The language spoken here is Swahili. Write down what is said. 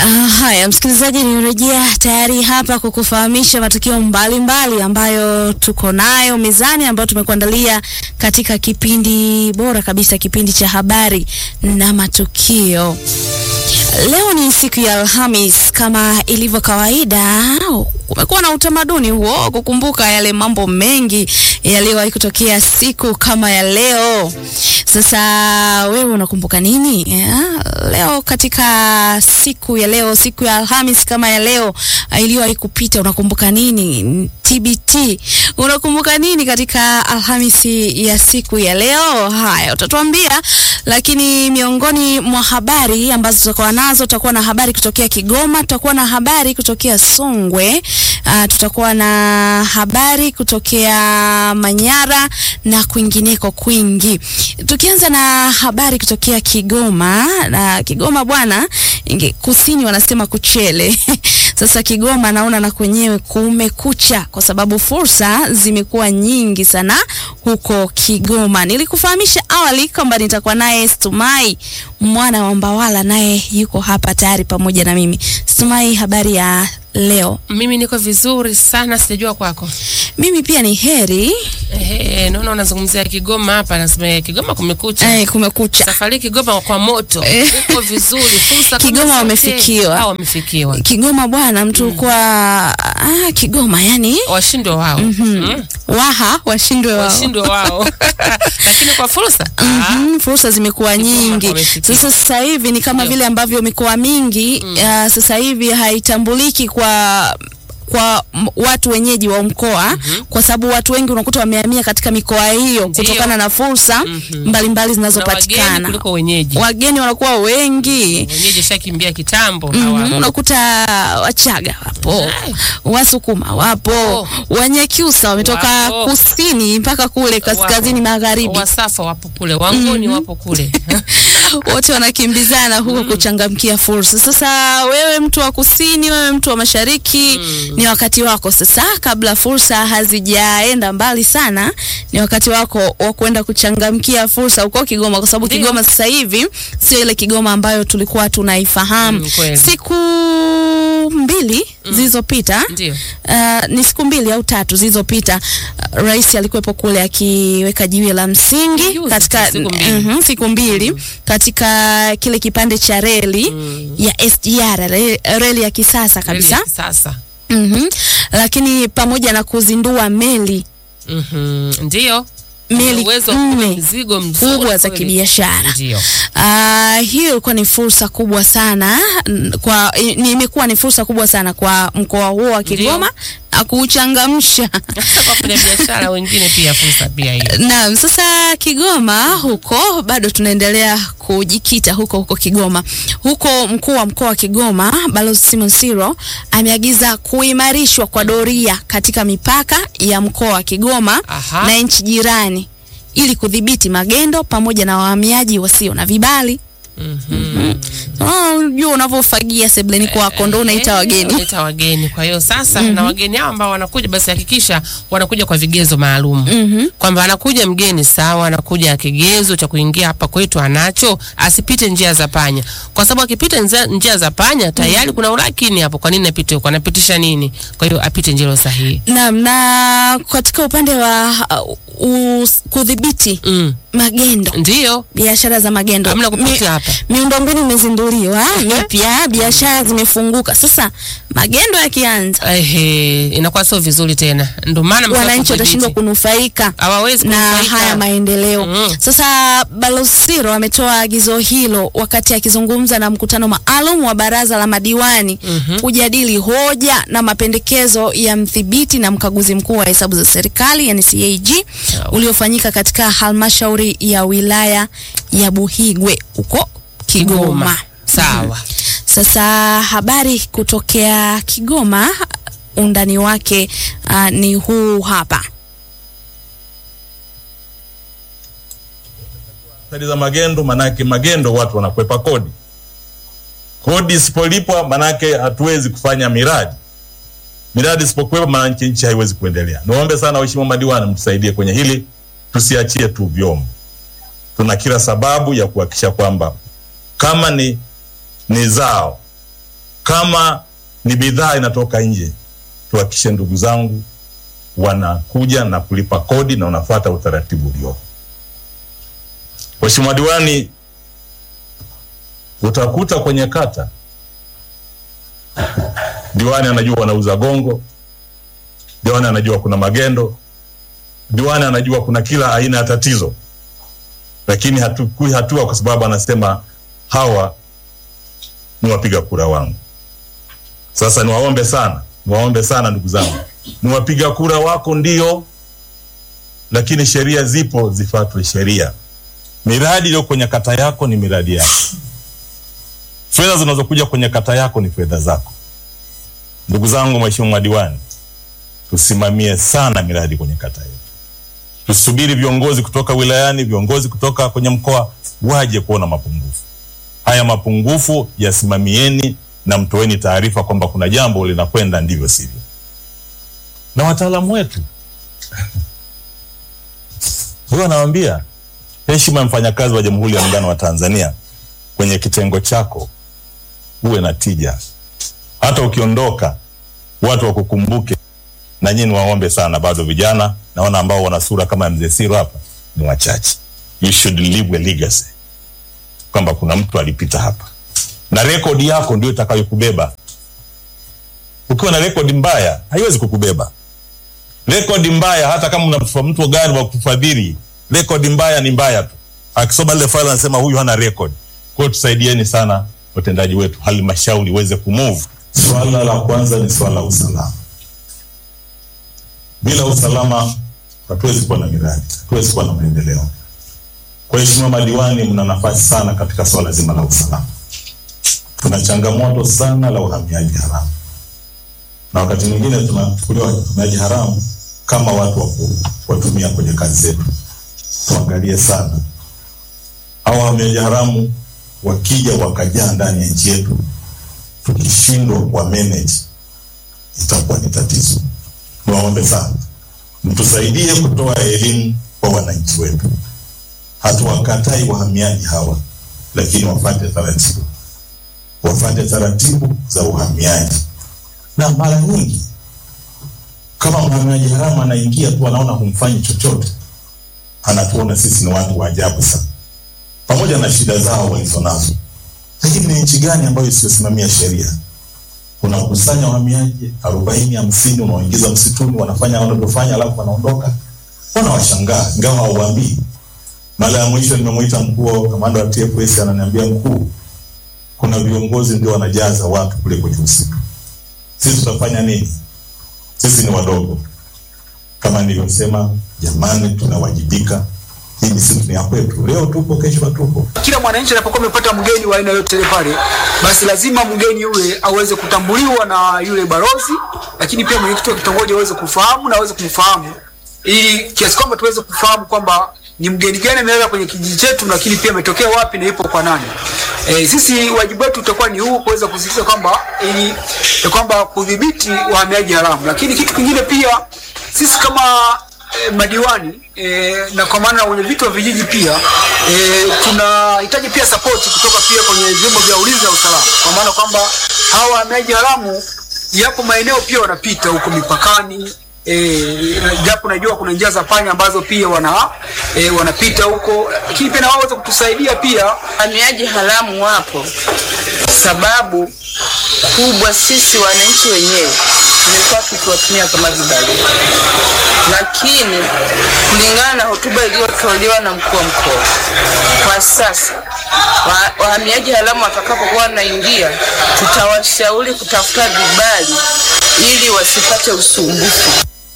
Uh, haya msikilizaji, nimerejea tayari hapa kukufahamisha matukio mbalimbali ambayo tuko nayo mezani ambayo tumekuandalia katika kipindi bora kabisa, kipindi cha habari na matukio. Leo ni siku ya Alhamis. Kama ilivyo kawaida, kumekuwa na utamaduni huo kukumbuka yale mambo mengi yaliyowahi kutokea siku kama ya leo. Sasa wewe unakumbuka nini ya? Leo katika siku ya leo, siku ya Alhamis kama ya leo iliyowahi kupita, unakumbuka nini? TBT, unakumbuka nini katika Alhamisi ya siku ya leo? Haya, utatuambia. Lakini miongoni mwa habari ambazo tutakuwa nazo, tutakuwa na habari kutokea Kigoma, tutakuwa na habari kutokea Songwe, uh, tutakuwa na habari kutokea Manyara na kwingineko kwingi. Tukianza na habari kutokea Kigoma, na Kigoma bwana, kusini wanasema kuchele Sasa Kigoma naona na kwenyewe kumekucha, kwa sababu fursa zimekuwa nyingi sana huko Kigoma. Nilikufahamisha awali kwamba nitakuwa naye Stumai mwana wa Mbawala, naye yuko hapa tayari pamoja na mimi. Stumai, habari ya leo? Mimi niko vizuri sana, sijajua kwako. Mimi pia ni heri. Ehe, naona unazungumzia Kigoma hapa, nasema Kigoma kumekucha. Eh, kumekucha. Safari Kigoma kwa moto. Eh. Uko vizuri, fursa kama Kigoma zote. wamefikiwa. Hao wamefikiwa. Kigoma bwana, mtu kwa ah, Kigoma yani Washindwe wao. Mm. waha washindwe wao. Washindwe wao. Lakini kwa fursa? Ah. Mhm, fursa zimekuwa nyingi. wamefikia. Sasa sasa hivi ni kama Ndio. vile ambavyo mikoa mingi uh, sasa hivi haitambuliki kwa kwa m- watu wenyeji wa mkoa kwa sababu watu wengi unakuta wamehamia katika mikoa hiyo Ndio. kutokana na fursa mbalimbali Na wageni zinazopatikana. kuliko wenyeji. Wageni wanakuwa wengi. Wenyeji shakimbia kitambo Mhm, hawa. unakuta Wachaga wapo, Ay. Wasukuma wapo, Wapo. Wanyakyusa wametoka Wapo. kusini mpaka kule kaskazini Wapo. magharibi. Wasafa wapo kule, Wangoni wapo kule. wote wanakimbizana huko kuchangamkia fursa. Sasa wewe mtu wa kusini, wewe mtu wa mashariki, ni wakati wako sasa, kabla fursa hazijaenda mbali sana, ni wakati wako wa kwenda kuchangamkia fursa huko Kigoma, kwa sababu Ndio. Kigoma sasa hivi sio ile Kigoma ambayo tulikuwa tunaifahamu Mm, kweli. siku mbili zilizopita. Ndio. Uh, ni siku mbili au tatu zilizopita, uh, rais alikuwepo kule akiweka jiwe la msingi Juzi katika tu, siku mbili. Mhm, siku mbili katika kile kipande cha reli ya SGR re- reli ya kisasa kabisa. Kweli, Sasa. Mhm. Lakini pamoja na kuzindua meli Mhm. Ndio. Meli uwezo wa kubeba nne mzigo mzuri kubwa za kweli. kibiashara. Ndio. Ah, hiyo ilikuwa ni fursa kubwa sana n- kwa i- ni imekuwa ni fursa kubwa sana kwa mkoa huo wa Kigoma na kuuchangamsha. Hata kwa wafanya biashara wengine pia fursa pia hiyo. Naam, sasa Kigoma huko bado tunaendelea kujikita huko huko Kigoma. Huko mkuu wa mkoa wa Kigoma Balozi Simon Siro ameagiza kuimarishwa kwa doria katika mipaka ya mkoa wa Kigoma Aha. na nchi jirani ili kudhibiti magendo pamoja na wahamiaji wasio na vibali. Mhm. Ah, Unajua unavyofagia sebleni kwako ndo unaita Eh, wageni. Unaita wageni. Kwa hiyo sasa na wageni hao ambao wanakuja basi hakikisha wanakuja kwa vigezo maalum. Kwamba anakuja mgeni sawa, anakuja kigezo cha kuingia hapa kwetu anacho, asipite njia za panya. Kwa sababu akipita njia, njia za panya tayari kuna ulakini hapo. Kwa nini apite huko? Anapitisha nini? Kwa hiyo apite njia sahihi. Naam, na katika upande wa uh, us- kudhibiti Mm. magendo Ndio. biashara za magendo Hamna kupita hapa. miundombinu imezinduliwa mipya, biashara zimefunguka. Sasa magendo yakianza, Ehe, inakuwa sio vizuri tena. Ndio maana mtaka wananchi kudhibiti. watashindwa kunufaika hawawezi na kunufaika. haya maendeleo. Mm. Sasa Balozi Siro ametoa agizo hilo wakati akizungumza na mkutano maalum wa baraza la madiwani kujadili hoja na mapendekezo ya mdhibiti na mkaguzi mkuu wa hesabu za serikali yani CAG Sawa. uliofanyika katika halmashauri ya wilaya ya Buhigwe huko Kigoma. Sawa. Sasa habari kutokea Kigoma, undani wake uh, ni huu hapa. athari za magendo, manake magendo watu wanakwepa kodi. Kodi isipolipwa, manake hatuwezi kufanya miradi. Miradi isipokwepa, manake nchi haiwezi kuendelea. Niombe sana waheshimiwa madiwani, mtusaidie kwenye hili, tusiachie tu vyombo. Tuna kila sababu ya kuhakikisha kwamba kama ni ni zao Kama ni bidhaa inatoka nje, tuhakikishe ndugu zangu wanakuja na kulipa kodi na unafuata utaratibu uliopo. Mheshimiwa Diwani, utakuta kwenye kata diwani anajua wanauza gongo, diwani anajua kuna magendo, diwani anajua kuna kila aina ya tatizo, lakini hatukui hatua kwa sababu anasema hawa ni wapiga kura wangu. Sasa niwaombe sana, niwaombe sana ndugu zangu, ni wapiga kura wako ndio, lakini sheria zipo, zifuatwe sheria. Miradi iliyo kwenye kata yako ni miradi yako, fedha zinazokuja kwenye kata yako ni fedha zako. Ndugu zangu, mheshimiwa diwani, tusimamie sana miradi kwenye kata yetu. Tusubiri viongozi kutoka wilayani, viongozi kutoka kwenye mkoa waje kuona mapungufu haya. Mapungufu yasimamieni na mtoeni taarifa kwamba kuna jambo linakwenda ndivyo sivyo, na wataalamu wetu huyo anawaambia heshima ya mfanyakazi wa Jamhuri ya Muungano wa Tanzania kwenye kitengo chako uwe na tija hata ukiondoka watu wakukumbuke. Na nyinyi waombe sana, bado vijana naona ambao wana sura kama ya mzee Siro hapa ni wachache. You should leave a legacy kwamba kuna mtu alipita hapa, na rekodi yako ndio itakayokubeba. Ukiwa na rekodi mbaya haiwezi kukubeba. Rekodi mbaya, hata kama una mtu gani wa kufadhili, rekodi mbaya ni mbaya tu. Akisoma ile file anasema huyu hana rekodi. Kwa hiyo tusaidieni sana watendaji wetu, halmashauri iweze kumove Swala la kwanza ni swala la usalama. Bila usalama hatuwezi kuwa na miradi, hatuwezi kuwa na maendeleo. Kwa hiyo, Mheshimiwa madiwani, mna nafasi sana katika swala zima la usalama. Tuna changamoto sana la uhamiaji haramu, na wakati mwingine tunachukuliwa uhamiaji haramu kama watu wa kuwatumia kwenye kazi zetu. Tuangalie sana hao wahamiaji haramu wakija wakajaa ndani ya nchi yetu tukishindwa kwa manage itakuwa ni tatizo. Niwaombe sana mtusaidie kutoa elimu kwa wananchi wetu. Hatuwakatai wahamiaji hawa, lakini wafate taratibu, wafate taratibu za uhamiaji. Na mara nyingi kama mhamiaji haramu anaingia tu, anaona humfanyi chochote, anatuona sisi ni watu wa ajabu sana, pamoja na shida zao walizonazo lakini ni nchi gani ambayo isiyosimamia sheria? Unakusanya wahamiaji arobaini hamsini, unawaingiza msituni, wanafanya wanavyofanya, alafu wanaondoka. Wanawashangaa ingawa hauwaambii. Mara ya mwisho nimemwita mkuu wa kamanda wa TFS, ananiambia mkuu, kuna viongozi ndio wanajaza watu kule kwenye msitu. Sisi tutafanya nini? Sisi ni wadogo. Kama nilivyosema, jamani, tunawajibika hii misitu ni ya kwetu. Leo tupo, kesho hatupo. Kila mwananchi anapokuwa amepata mgeni wa aina yote ile pale, basi lazima mgeni yule aweze kutambuliwa na yule balozi, lakini pia mwenyekiti wa kitongoji aweze kufahamu na aweze kumfahamu, ili kiasi kwamba tuweze kufahamu kwamba ni mgeni gani amelala kwenye kijiji chetu, lakini pia ametokea wapi na ipo kwa nani. E, sisi wajibu wetu utakuwa ni huu kuweza kusisitiza kwamba ili kwamba kudhibiti wahamiaji haramu, lakini kitu kingine pia sisi kama E, madiwani e, na kwa maana wenye vitu wa vijiji pia e, tunahitaji pia sapoti kutoka pia kwenye vyombo vya ulinzi na usalama, kwa maana kwamba hawa wahamiaji haramu yapo maeneo pia wanapita huko mipakani e, japo najua kuna njia za panya ambazo pia wana e, wanapita huko, lakini pia na wao waweze kutusaidia pia. Wahamiaji haramu wapo, sababu kubwa sisi wananchi wenyewe tumekuwa tukiwatumia kama vibarua, lakini kulingana na hotuba iliyotolewa na mkuu wa mkoa, kwa sasa wa, wahamiaji haramu watakapokuwa wanaingia, tutawashauri kutafuta vibali ili wasipate usumbufu.